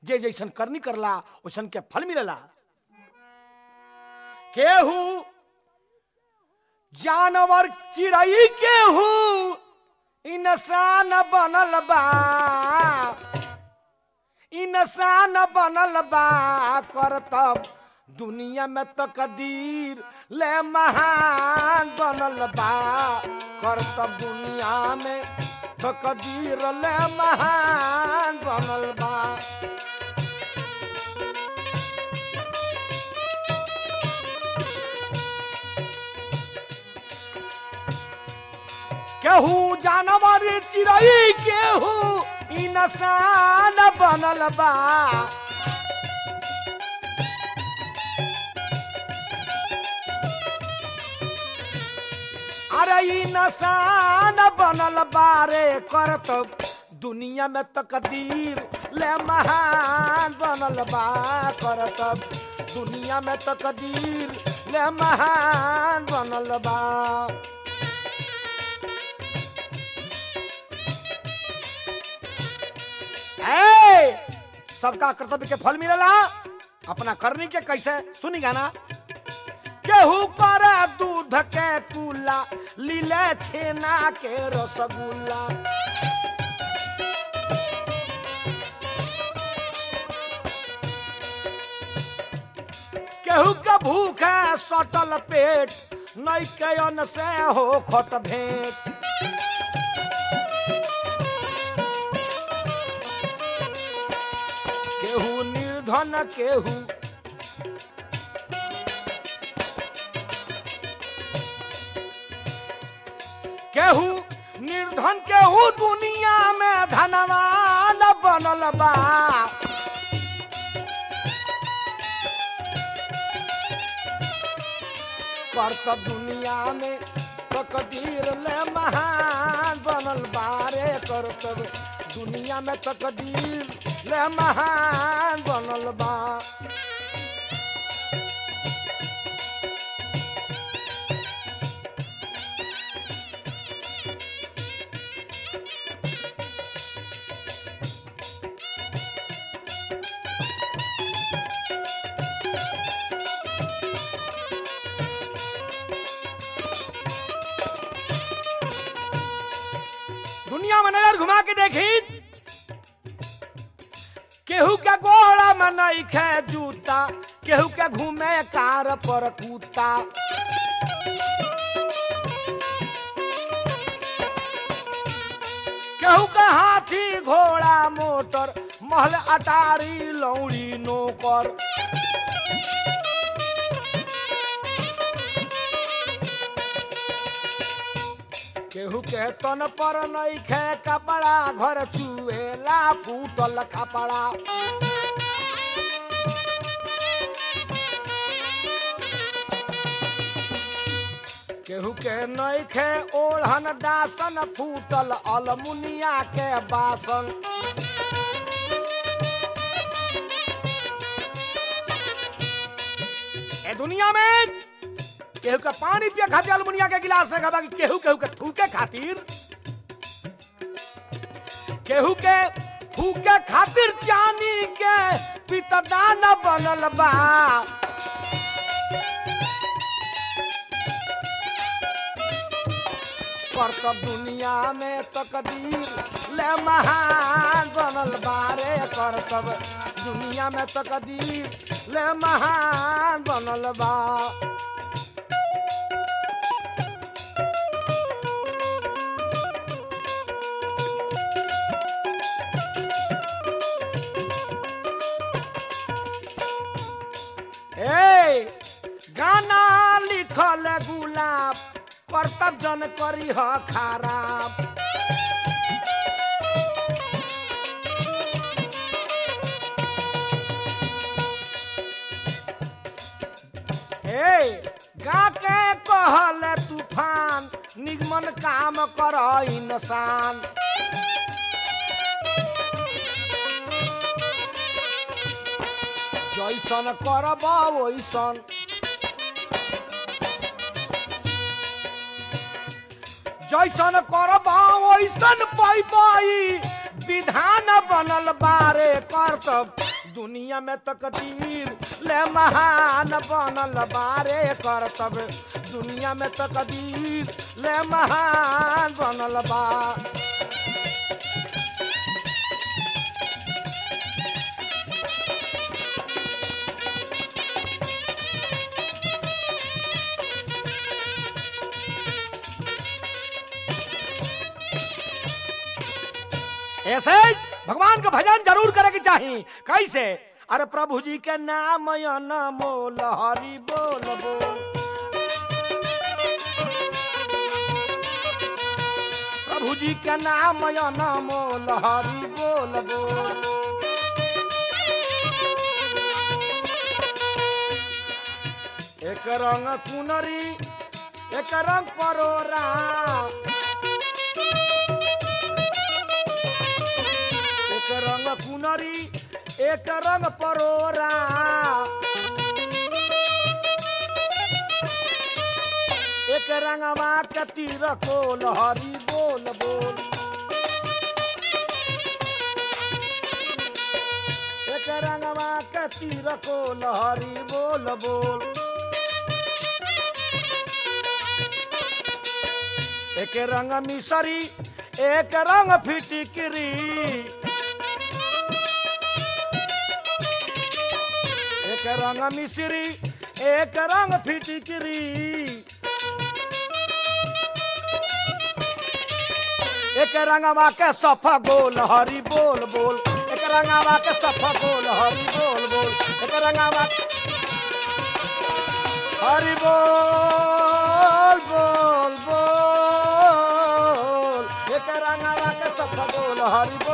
जे जैसन करनी करला वैसन के फल मिलेला केहू जानवर चिड़ई केहू इंसान बनल बा इंसान बनल बा करतब दुनिया में तकदीर ले महान बनल बा करतब दुनिया में तकदीर ले महान बनल बा केहू जानवर चिड़ई केहू इंसान बनल बा अरे इंसान बनल बारे करत दुनिया में तकदीर ले महान बनल बा करत दुनिया में तकदीर ले महान बनल बा ए, सबका कर्तव्य के फल मिलेला अपना करनी के कैसे सुनी गाना केहू करे दूध के कुला लीले छेना के रसगुल्ला केहू के भूखे सटल पेट नई के अन्न से हो खत भेंट केहू निर्धन केहू केहू निर्धन केहू दुनिया में धनवान बनल बा करतब दुनिया में तकदीर ले महान बनल बारे करतब दुनिया में तकदीर ले महान बनल बा दुनिया में नजर घुमा के देखी केहू के गोड़ा में नहीं खे जूता केहू के घूमे कार पर कूता केहू के हाथी घोड़ा मोटर महल अटारी लौड़ी नौकर केहू के तन पर नहीं खे कपड़ा घर चुएला फूटल कपड़ा केहू के नहीं खे ओढ़न दासन फूटल अलमुनिया के बासन ए दुनिया में केहू के पानी पिए खातिर अलमुनिया के गिलास रखा बाकी केहू केहू के थूके खातिर केहू के थूके खातिर चानी के पितदान बनल बा करतब दुनिया में तकदीर ले महान बनल बारे करतब दुनिया में तकदीर ले महान बनल बा ए गाना लिखल गुलाब करतब जन करी ह खराब ए गा के कहल तूफान निगमन काम कर इंसान जैसन करब वैसन जैसन करब वैसन पैबाई विधान बनल बारे करतब दुनिया में तकदीर ले महान बनल बारे करतब दुनिया में तकदीर ले महान बनल बा ऐसे भगवान का भजन जरूर करे के चाहिए कैसे अरे प्रभु जी के नाम या नमो लहरी बोल बोल प्रभु जी के नाम या नमो लहरी बोल बोल एक रंग कुनरी एक रंग परोरा एक रंग कुनरी एक रंग परोरा एक रंगवा के तीर को लहरी बोल बोल एक रंगवा के तीर को लहरी बोल बोल एक रंग मिसरी एक रंग फिटिकरी एक रंग मिश्री एक रंग फिटिकरी एक रंगवा के सफा गोल हरी बोल बोल एक रंगवा के सफा गोल हरी बोल बोल एक रंगवा हरी बोल बोल बोल एक रंगवा के सफा गोल हरी बोल